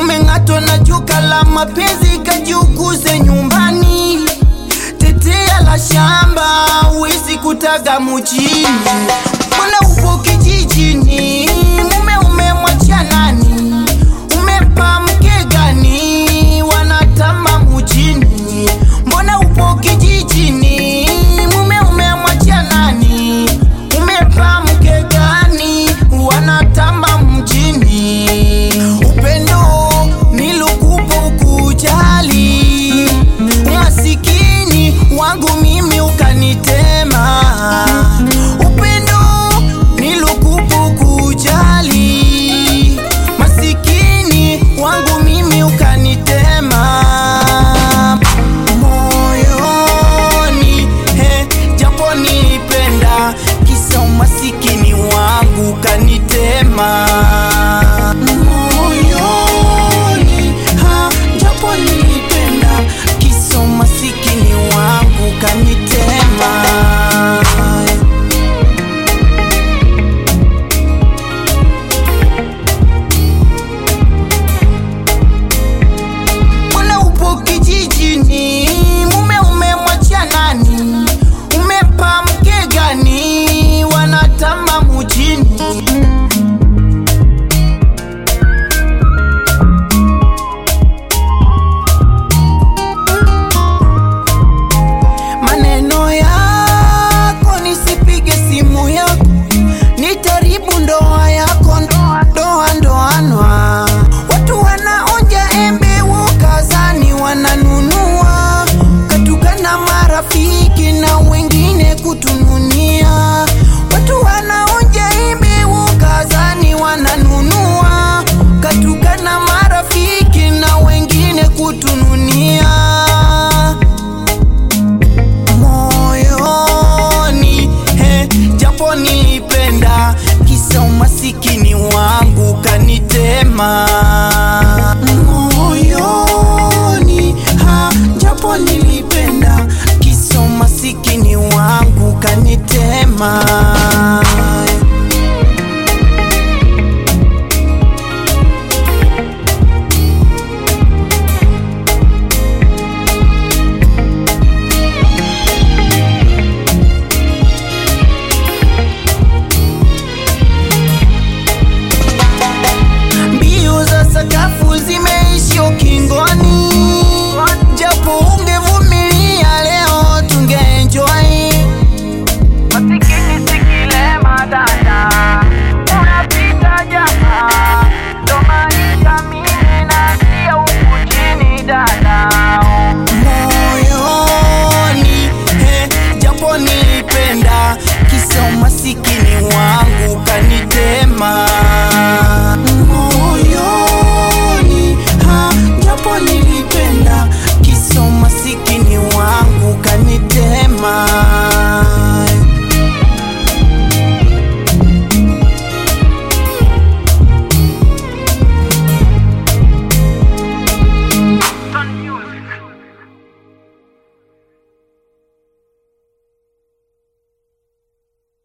umeng'atwa na joka la mapenzi kajiuguze nyumbani tetea la shamba uwezi kutaga mujini mbona upo kijijini mume umemwacha nani umempa mke gani wanatama mujini mbona upo kijijini mume umemwacha nani umempa mke gani wanatamba mjini upendo nilukupo ukujali umasikini wangu mimi ukanitema upendo nilukupo ukujali masikini wangu mimi ukanitema moyoni he, japo nilipenda kisa umasikini wangu kanitema moyoni ha, japo nilipenda kisa umasikini wangu kanitema mbona upo kijijini mume umemwacha nani umempa mke gani wanatama mujini maneno yako nisipige simu yako nitaribu ndoa yako ndoa ndoa ndoanwa watu wanaonja embe ukazani wananunua katukana marafiki na wengine kutununia watu wanaonja embe ukazani wananunua katukana marafiki na wengine kutununia moyoni he, japo nilipenda kisa umasikini wangu kanitema